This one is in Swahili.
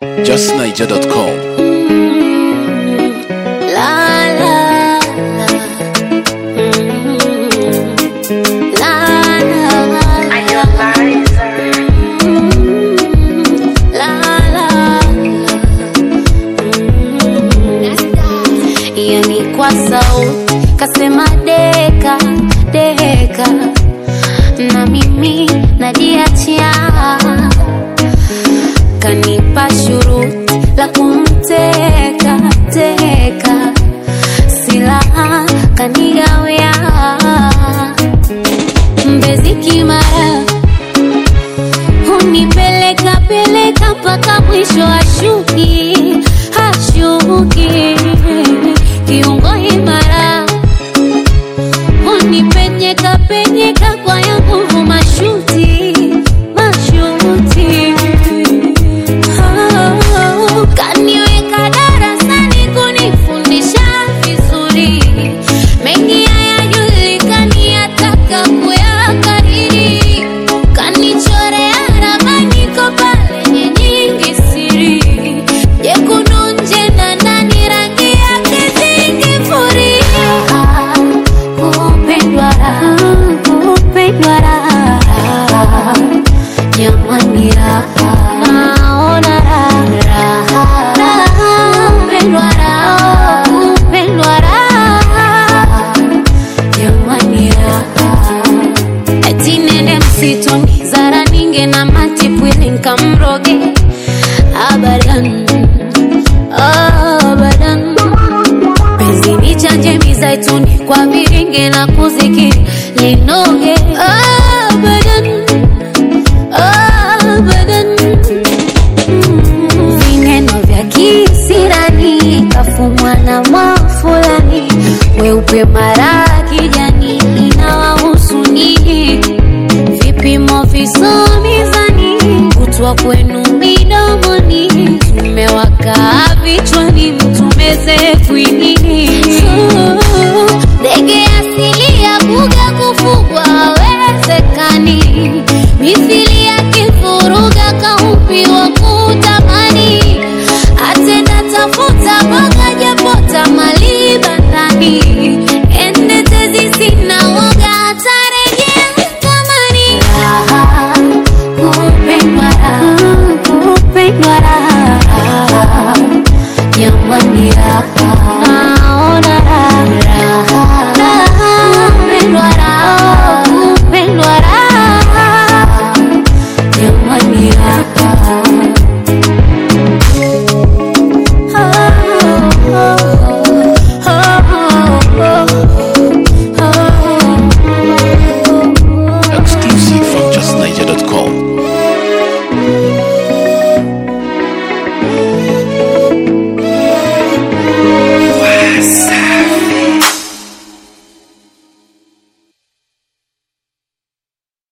justniger.com. La la la. Mm. La la la. Mm. La la la. Mm. Yani kwa sauti kasema deka deka, na mimi najiachia kanipa shuruti la kumteka teka, silaha kanigawia mbezi kimara, hunipeleka peleka mpaka mwisho ashuki hashuki, kiungo imara unipenyeka penyeka kwa ya nguvu mashuti mashuti Oh, kaniweka darasani kunifundisha vizuri mengi hayajulikani yataka kuyakariri kanichorea ramani ko pale nyingi siri jekundu nje na ndani rangi yake zingifuria kupendwa raha kupendwa raha jamani raha naona raha raha kupendwa raha kupendwa raha jamani raha eti nende msituni zara ninge na matipwili nkamroge abadan abadan penzi ni chanje mizaituni kwa viringe na kuzikiri linoge abadan abadan Mm, vineno vya kisirani kafumwa na mwafulani weupe mara kijani inawahusu nini vipimo visomizani kutwa kwenu midomoni tumewakaa vichwani mtumeze kwini